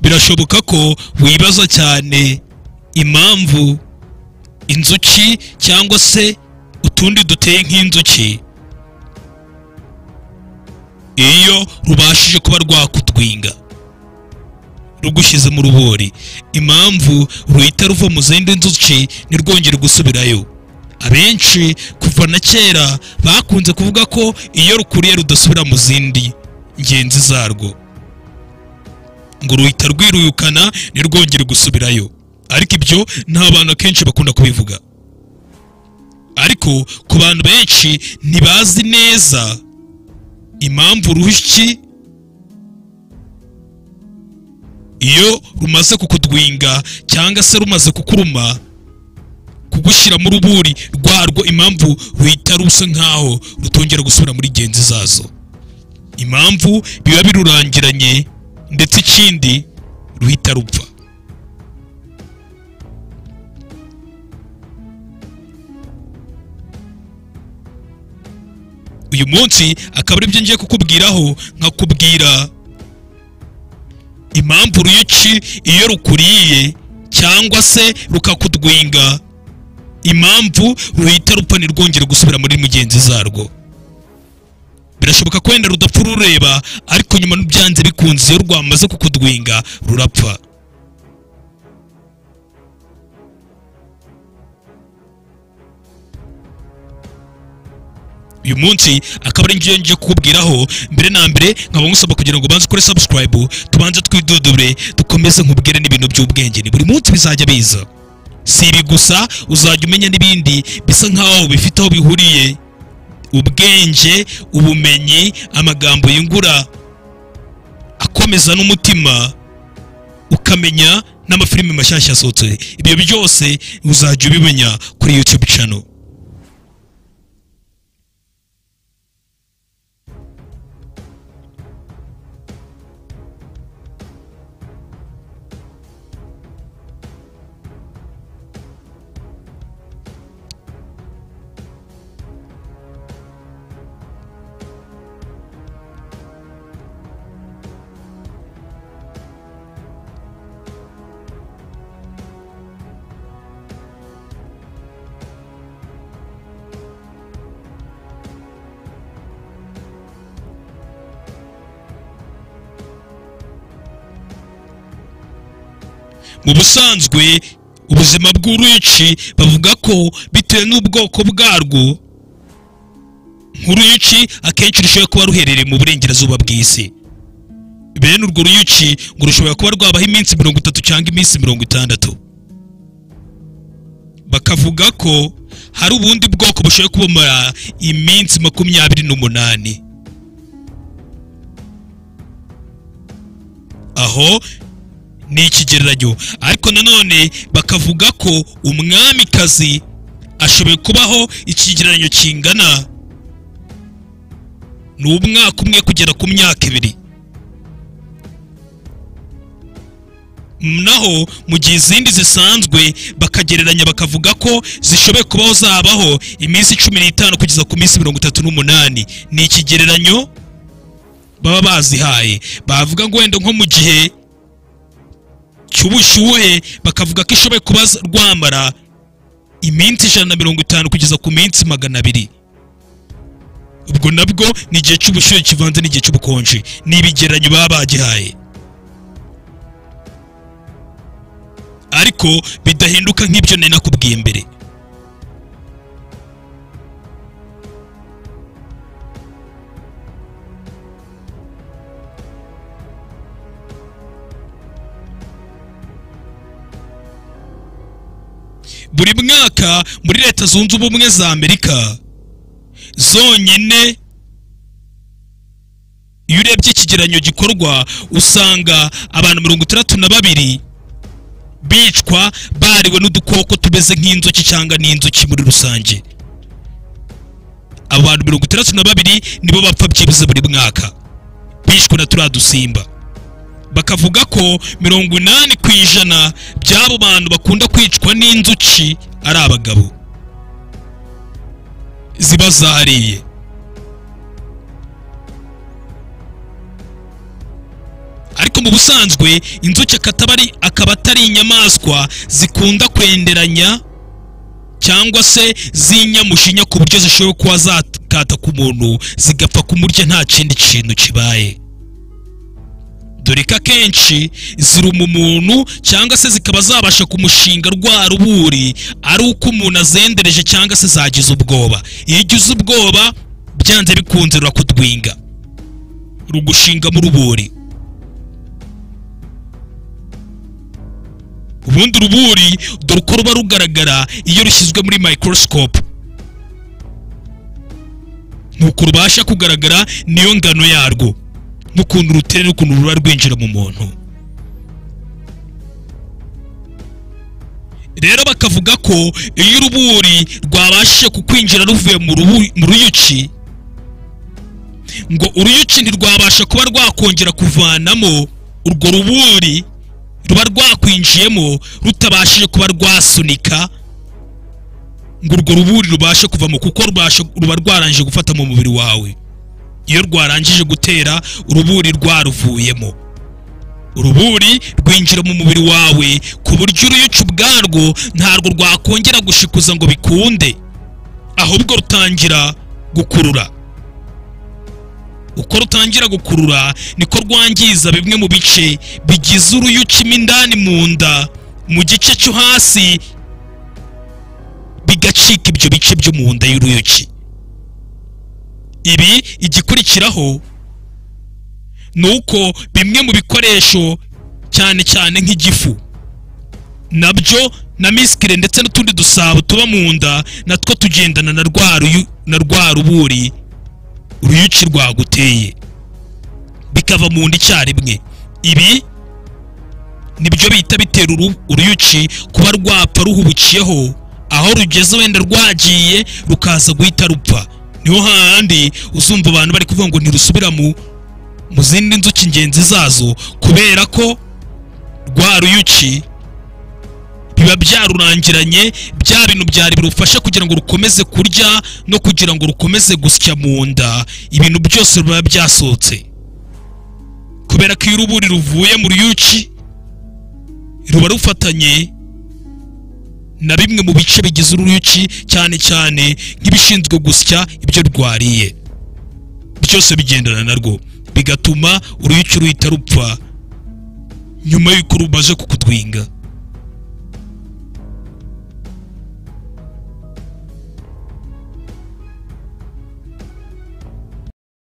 birashoboka ko wibaza cyane impamvu inzuki cyangwa se utundi duteye nk'inzuki iyo rubashije kuba rwakutwinga rugushyize mu rubori impamvu ruhita ruva mu zindi nzuki ntirwongere gusubirayo abenshi kuva na kera bakunze kuvuga ko iyo rukuriye rudasubira mu zindi ngenzi zarwo ngo ruhita rwiruyukana ntirwongere gusubirayo ariko ibyo nta bantu akenshi bakunda kubivuga ariko ku bantu benshi ntibazi neza impamvu rushyi iyo rumaze kukudwinga cyangwa se rumaze kukuruma kugushyira mu ruburi rwarwo impamvu ruhita rusa nk'aho rutongera gusubira muri genzi zazo impamvu biba birurangiranye ndetse ikindi ruhita rupfa uyu munsi akaba aribyo ngiye kukubwiraho nkakubwira impamvu uruyuki iyo rukuriye cyangwa se rukakudwinga impamvu ruhita rupfa ntirwongere gusubira muri mugenzi zarwo birashoboka ko wenda rudapfa urureba ariko nyuma n'ubyanze bikunze iyo rwamaze kukudwinga rurapfa uyu munsi akaba ari njyewe ngiye kukubwiraho mbere na mbere nkaba ngusaba kugira ngo ubanze ukore subscribe tubanze twidudure dukomeze nkubwire n'ibintu by'ubwenge ni buri munsi bizajya biza si ibi gusa uzajya umenya n'ibindi bisa nk'aho bifite aho bihuriye ubwenge ubumenyi amagambo yungura akomeza n'umutima ukamenya n'amafilime mashyashya asohotse ibyo byose uzajya ubimenya kuri YouTube channel mu busanzwe ubuzima bw'uruyuki bavuga ko bitewe n'ubwoko bwarwo nk'uruyuki akenshi rushobora kuba ruherereye mu burengerazuba bw'isi bene urwo ruyuki ngo rushobora kuba rwabaho iminsi mirongo itatu cyangwa iminsi mirongo itandatu bakavuga ko hari ubundi bwoko bushobora kubamara iminsi makumyabiri n'umunani aho ni ikigereranyo ariko nanone bakavuga ko umwamikazi ashoboye kubaho ikigereranyo kingana ni umwaka umwe kugera ku myaka ibiri naho mu gihe izindi zisanzwe bakagereranya bakavuga ko zishoboye kubaho zabaho iminsi cumi n'itanu kugeza ku minsi mirongo itatu n'umunani ni ikigereranyo baba bazihaye bavuga ngo wenda nko mu gihe cy'ubushyuhe bakavuga ko ishoboye kuba rwamara iminsi ijana na mirongo itanu kugeza ku minsi magana abiri ubwo nabwo ni igihe cy'ubushyuhe kivanze n'igihe cy'ubukonje ni ibigereranyo baba bagihaye ariko bidahinduka nk'ibyo nari nakubwiye mbere buri mwaka muri leta zunze ubumwe za amerika zonyine iyo urebye ikigereranyo gikorwa usanga abantu mirongo itandatu na babiri bicwa bariwe n'udukoko tumeze nk'inzuki cyangwa n'inzuki muri rusange abantu mirongo itandatu na babiri nibo bapfa byibuze buri mwaka bishwe na turiya dusimba bakavuga ko mirongo inani ku ijana by'abo bantu bakunda kwicwa n'inzuki ari abagabo ziba zariye ariko mu busanzwe inzuki akaba ari akaba atari inyamaswa zikunda kwenderanya cyangwa se z'inyamushinya ku buryo zishobora kuba zakata ku muntu zigapfa kumurya nta kindi kintu kibaye dore ko akenshi ziruma umuntu cyangwa se zikaba zabasha kumushinga rwa ruburi ari uko umuntu azendereje cyangwa se zagize ubwoba iyo ugize ubwoba byanze bikunze rurakudwinga rugushinga mu ruburi ubundi uruburi dore uko ruba rugaragara iyo rushyizwe muri microscope nuko rubasha kugaragara niyo ngano yarwo n'ukuntu rutere n'ukuntu ruba rwinjira mu muntu rero bakavuga ko iyo uruburi rwabashije kukwinjira ruvuye mu rubu- mu ruyuki ngo uruyuki ntirwabasha kuba rwakongera kuvanamo urwo ruburi ruba rwakwinjiyemo rutabashije kuba rwasunika ngo urwo ruburi rubashe kuvamo kuko rubasha- ruba rwarangije gufata mu mubiri wawe iyo rwarangije gutera uruburi rwaruvuyemo uruburi rwinjira mu mubiri wawe ku buryo uruyuki ubwarwo ntarwo rwakongera gushikuza ngo bikunde ahubwo rutangira gukurura uko rutangira gukurura niko rwangiza bimwe mu bice bigize uruyuki mo indani mu nda mu gice cyo hasi bigacika ibyo bice byo mu nda y'uruyuki ibi igikurikiraho ni uko bimwe mu bikoresho cyane cyane nk'igifu nabyo na misikire ndetse n'utundi dusabo tuba mu nda natwo tugendana na rwa ruyu- na rwa ruburi uruyuki rwaguteye bikava mu nda icyarimwe ibi nibyo bihita bitera uru- uruyuki kuba rwapfa ruhubukiyeho aho rugeze wenda rwagiye rukaza guhita rupfa niho hahandi uzumva abantu bari kuvuga ngo ntirusubira mu mu zindi nzuki ingenzi zazo kubera ko rwa ruyuki biba byarurangiranye bya bintu byari birufasha kugira ngo rukomeze kurya no kugira ngo rukomeze gusya mu nda ibintu byose biba byasohotse kubera ko iyo uruburi ruvuye mu ruyuki ruba rufatanye na bimwe mu bice bigize uruyuki cyane cyane nk'ibishinzwe gusya ibyo rwariye byose bigendana narwo bigatuma uruyuki ruhita rupfa nyuma y'uko rumaze kukudwinga